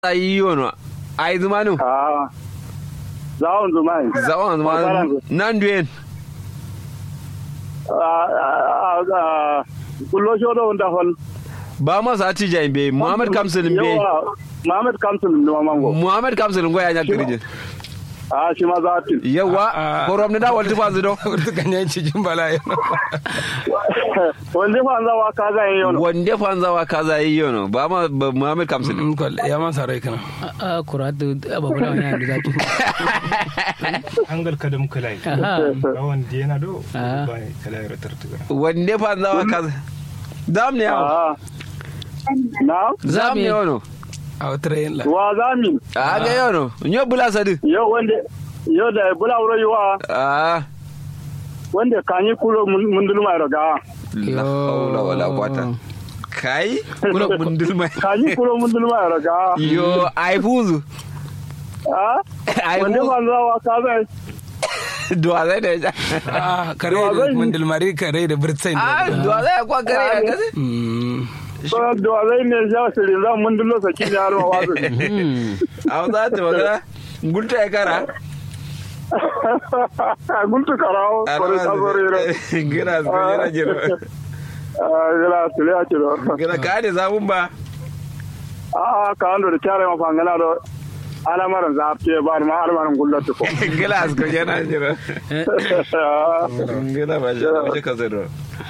yiyono ay zumanu Ah. Zawon zumai. zawon zumanu nan duyen Ah, ah, ah, kullo shodo wanda hol. ba masa ati be muhammad kamsilin be Yawa, Muhammad Kamsul ne mango. muhammad kamsilin goya nya kirje Ah, shi ma za ta. yawa Ah. korom ne da walti fazu do Urtu kan yanci jin bala yana. Wanda fa an zawa ka zan yi yau. wande fanzawa kaza yiyono ba ma ba muhammad kamsilin Ya man sarai kana. a kuratu ababula wani yanzu zaki hangal kadam kalai Aha. rawan diena do Ah. ba kalai ratartuga wande fanzawa kaza dam ne yawo Ah. Na? zam ne yono A wata rayin la. Wa zami. a ga yono nyo bula sadi Yau wanda yau da bula wuro yi wa a wanda kanyi kulo mun dulma daga. la hawla wala quwata kai kula bundul mai Kanyi kulo mun dulma daga. yo ai fuzu Ah? ai Wanda fa fuzu an zawa ka zan. duwa zai da ya Ah, kare Wa da zan yi. mandilmari kare da birtsain. a duwa zai kwa kare ya kaze Mm. Da zai ne ya sirri zan mun dullo saki ne har ma wasu. a za ta magana gulta ya kara Guntu karawo. Kore ta zo rero. gina su yana jiro Ah, gila tule a ciro. gina ka ne zamun ba Ah, ka ando da kyare ma fangana do. Ana maran zafi ba ma har maran gullatu ko. gina su yana jiro gina ba shi ba shi ka zero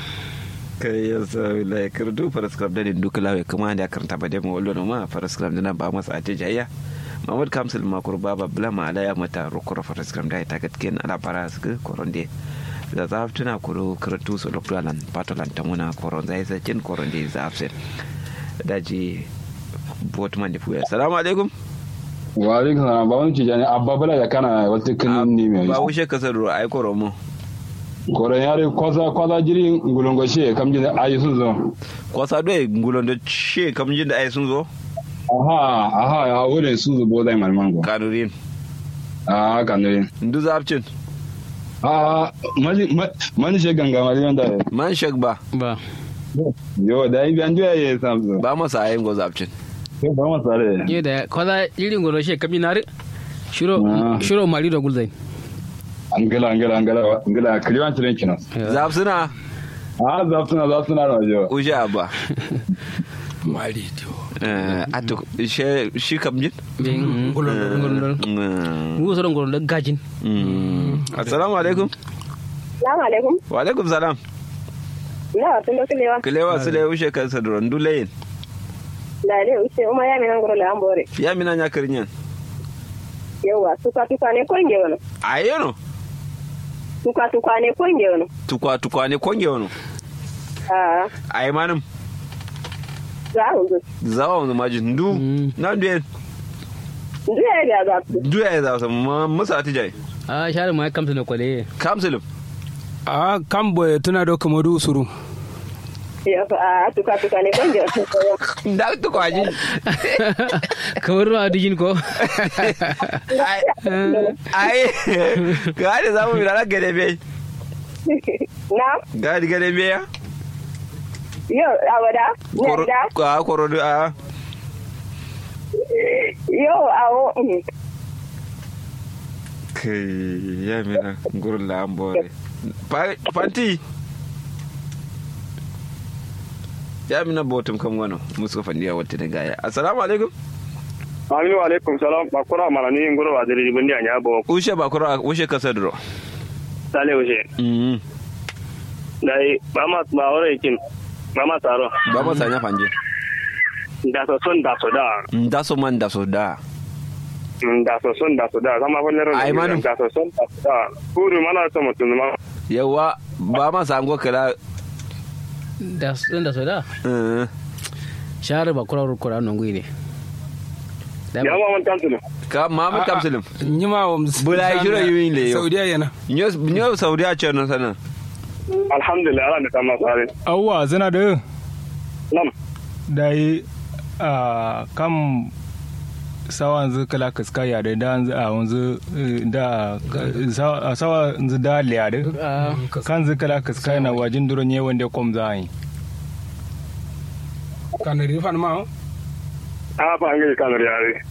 kai ya sa wilaye kirdu faraskram da duk lawe kuma da karanta ba dai mu wallo ma faraskram da ba masa ate jayya Mahmud Kamsil makur baba blama ala ya mata rukura faraskram da ta gatken ala para su koronde da za tuna kuro kirtu su lokdalan patolan tamuna koron zai sa kin koronde za afsen daji botman da fuya assalamu alaikum wa alaikum salam ba wani cijani abba bala da kana wata kinin ni mai ba wuce kasar ruwa ai koromo koren yare kwaza kwaza jiri ngulongo she kam jini ayi sun zo kwasa doye ngulon da she kam jin da ai sun zo aha aha ya wurin sun zo bodai malmango kanurin ah kanuri ndu zapcin ah mani mani she ganga mali wanda man shak ba ba yo da yi biyan juya ye samso ba masa ayin go zapcin ko ba ma sare ye da kwaza irin goro she kami nare shiro Ah. shiro mali da gulzai angala angala angala angala kliwan tiren kina zapsuna ah zaftuna zaftuna da jo uje abba Mari to. Eh, atu she shi kam jin bin ngolol Mm, ngu so ngolol da gajin mm. assalamu alaikum Salamu alaikum. wa alaikum salam Na tun da kulewa. kilewa su le ushe kan sadron dulayin Da dai uce uma ya minan goro la ambore. ya mina nya kirinyan Yawa tuka tuka ne konge wono. ayono Tuka tuka ne konge wono. tukwa tukwa ne konge wono Ah, ai manum za mu zo. zawa mu majin ndu Mm. na duyen Ndu ya ga za ku. duya ya zawsa musa atijai a share ma kamta na kwale kamsulum Ah, kan boye tuna do kamar usuru. Ya fa ah tuka tuka ne konge wono. da tukwa ji kamar ruwa dijin ko ai ai gadi zamu mi rana gade be Na? gadi gade be ya Yo, awada. koro Ne da. a koro du a Yo, awo. mm. kai ya mina gurin la ambore Pa- fanti ya mina botum kan wano musu fandi ya wata gaya assalamu alaikum Aminu alaikum salam ba kura mana ni ngoro wa diri bundi anya bo ushe ba kuro ushe kasadro sale ushe. mm Dai ba ma ba wore kin. Ba ma taro. ba ma sanya fanje Da so son da so da. da so man da so da Mm, Da so son da so da. Zama fa ne ro. Ai, manu. Da so son da so da. Kuru mana so mutun ma. yawa ba ma sango kala da sun da so da eh, share ba kura kura nan gui ne Da Ya ba- ma man tantu. ka Muhammad Kamsulum Nyima wa Bula ya shiro yiwin le yo. Saudiya yana. nyo nyo Saudi a ce no sana Alhamdulillah ala ne ta ma sare. awwa zana da Nam. dai a kam sawa yanzu kala kaska ya da da yanzu a yanzu eh, da eh, sawa a sawa yanzu da liya da Ah, kan zu kala kaska yana wajin duron ye wanda kom za yi Kan rifan ma. a fa ngai kanur yare